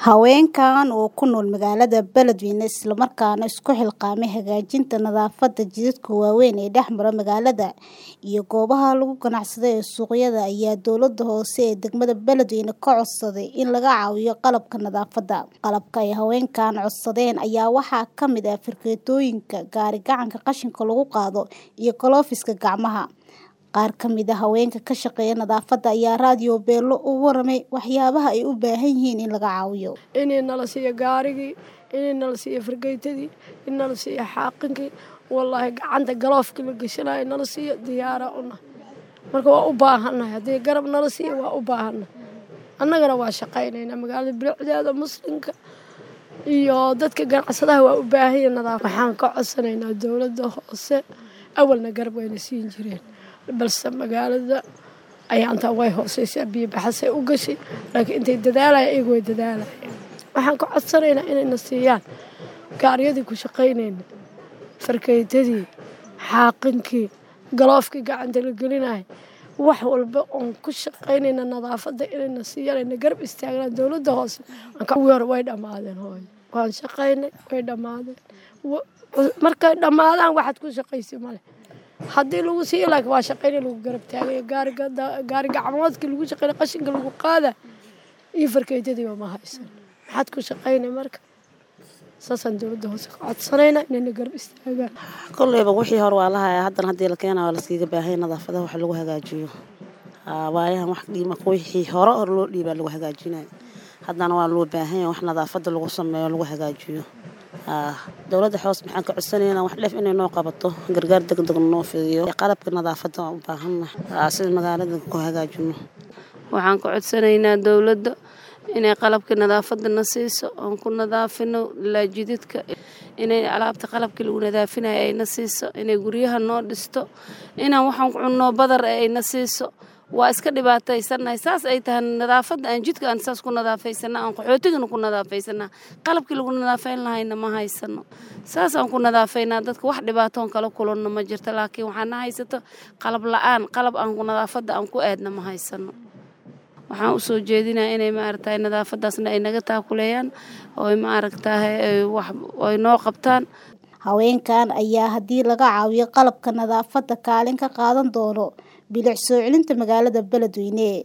Haweenkan oo ku nool magaalada Beledweyne isla markaana isku xilqaamay hagaajinta nadaafadda jidadka waaweyn ee dhex mara magaalada iyo goobaha lagu ganacsado ee suuqyada ayaa dowladda hoose ee degmada Beledweyne ka codsaday in laga caawiyo qalabka nadaafadda. Qalabka ay haweenkan codsadeen ayaa waxaa ka mid ah fargeetooyinka, gaari-gacanka qashinka lagu qaado, iyo galoofiska gacmaha. Qaar ka mid ah haweenka ka shaqeeya nadaafadda ayaa raadiyo Beelo uga warramay waxyaabaha ay u baahan yihiin in laga caawiyo. inay nala siiyo gaarigii inay nala siiyo fargeetadii in nala siiyo xaaqinki wallaahi gacanta galoofkii la gashanayo nala siiyo diyaara una marka waa u baahannahay haddii garab nala siiyo waa u baahannahay annagana waa shaqaynaynaa magaalada bilicdeeda muslimka iyo dadka ganacsadaha waa u baahan yihiin nadaafad waxaan ka codsanaynaa dowladda hoose awalna garab wayna siin jireen balse magaalada ayaantaa way hooseysaa biyo baxasay u gashay laakiin intay dadaalaya iyagu way dadaalayaan waxaan ka codsanaynaa inayna siiyaan gaaryadii ku shaqaynayna fargeetadii xaaqinkii galoofkii gacanta la gelinaya wax walba oon ku shaqaynayna nadaafadda inayna siiyaan ayna garab istaagnaan dowladda hoose kuwii hore way dhammaadeen hooyo waan shaqaynay way dhammaadeen markay dhammaadaan waxaad ku shaqaysi male haddii lagu siiyo laakiin waa shaqayna lagu garab taagay gaariga gaari gacmoodkii lagu shaqaynay qashinka lagu qaada iyo fargeetadiiba ma haysan maxaad ku shaqaynay marka saasaan dowladda hoose ka codsanaynaa inayna garab istaagaan kolleyba wixii hore waa la hayaa haddana haddii la keenaa waa laskiiga baahanya nadaafadaha wax lagu hagaajiyo waayahan wax dhiima wixii hore hore loo dhiibaa lagu hagaajinayo haddana waa loo baahanya wax nadaafadda lagu sameeyo lagu hagaajiyo dowladda hoos maxaan ka codsanaynaa wax dheef inay noo qabato gargaar degdeg noo fidiyo qalabka nadaafadda waan u baahannahay sida magaalada ku hagaajino waxaan ka codsanaynaa dowladda inay qalabka nadaafadda na siiso oon ku nadaafino ilaa jididka inay alaabta qalabkii lagu nadaafinayo ayna siiso inay guryaha noo dhisto inaan waxaan ku cunno badar ayna siiso waa iska dhibaataysannahay saas ay tahay nadaafadda aan jidka aan saas ku nadaafaysanaa aan qaxootigana ku nadaafaysanaa qalabkii lagu nadaafayn lahayna ma haysano saas aan ku nadaafaynaa dadka wax dhibaatoon kala kulanno ma jirto laakiin waxaana haysato qalab la-aan qalab aan nadaafadda aan ku aadna ma haysano waxaan usoo jeedinaa inay maaragtahay nadaafadaasna ay naga taakuleeyaan oo maaragtahay wax ay noo qabtaan haweenkan ayaa haddii laga caawiyo qalabka nadaafadda kaalin ka qaadan doono bilic soo celinta magaalada Beledweyne